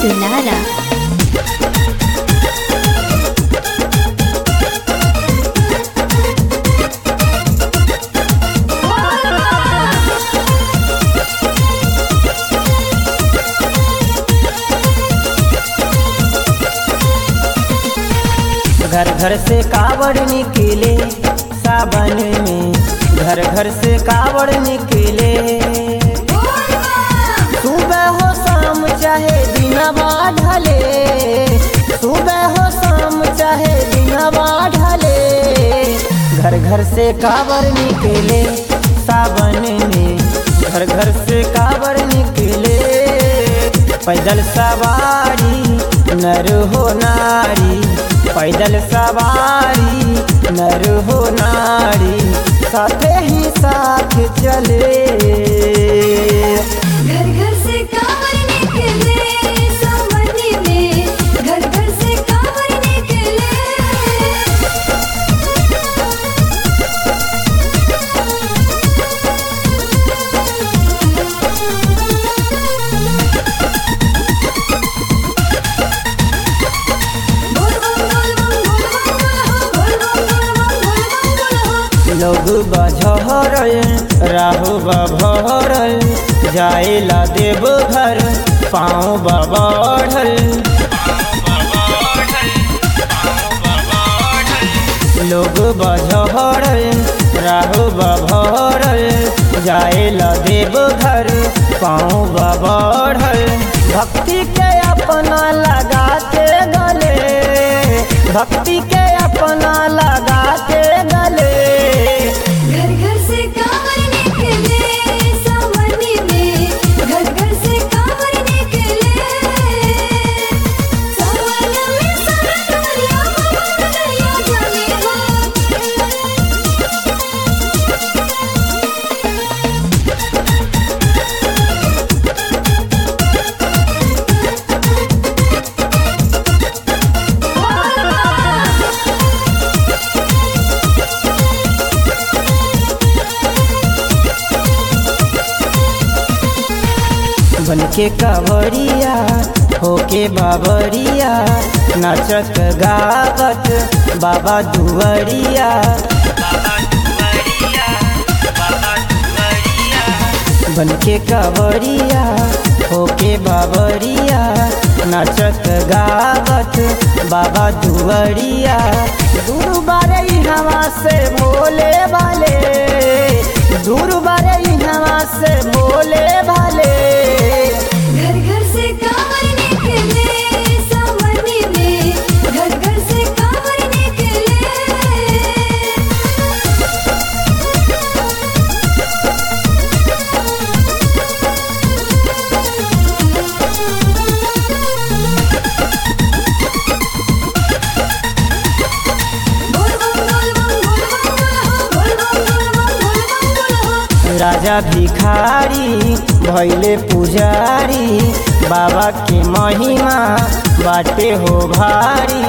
Lara. घर घर से कावड़ निकले सावन में घर घर से कावड़ निकले सुबह हो शाम चाहे दिनवा ढले सुबह हो शाम चाहे दिनवा ढले घर घर से कावड़ निकले सावन में घर घर से कावड़ निकले पैदल सवारी नर हो नारी पैदल सवारी नर हो नारी साथे ही साथ चले घर घर से कांवर निकले सामने में घर घर से कांवर निकले बोल बम बोल बम बोल बम बोल हो बोल बम बोल बम बोल बम बोल हो लोग बझर राहु बभरल जाएला देव घर पाँव बबढ़ल लोग बझर राहु बभरल जाएला देव घर पाँव बढ़ल भक्ति के अपना लगा के गले भक्ति के अपना लगा के गले घर घर से कांवर निकले सामने में घर घर से कांवर निकले सावन में सरदरिया ममरिया जाने हो बन के कवरिया होके बाबरिया नाचत गावत बाबा दुवरिया बन के कवरिया होके बाबरिया नाचत गावत बाबा दुवरिया दूर बारे हवा से बोले वाले दूर बारे हवा से बोले वाले घर घर से कांवर निकले सामने में घर घर से कांवर निकले बोल बम बोल बम बोल बम बोल हो बोल बम बोल बम बोल बम बोल हो राजा भिखारी भैले पुजारी बाबा के महिमा बाटे हो भारी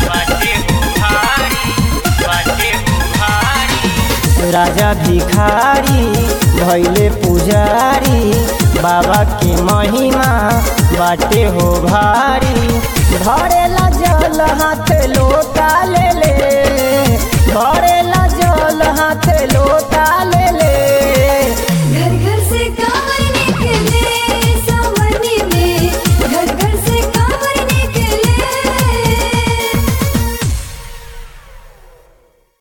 राजा भिखारी भैले पुजारी बाबा के महिमा बाटे हो भारी भरेला जल हाथ लोटा ले ले भरेला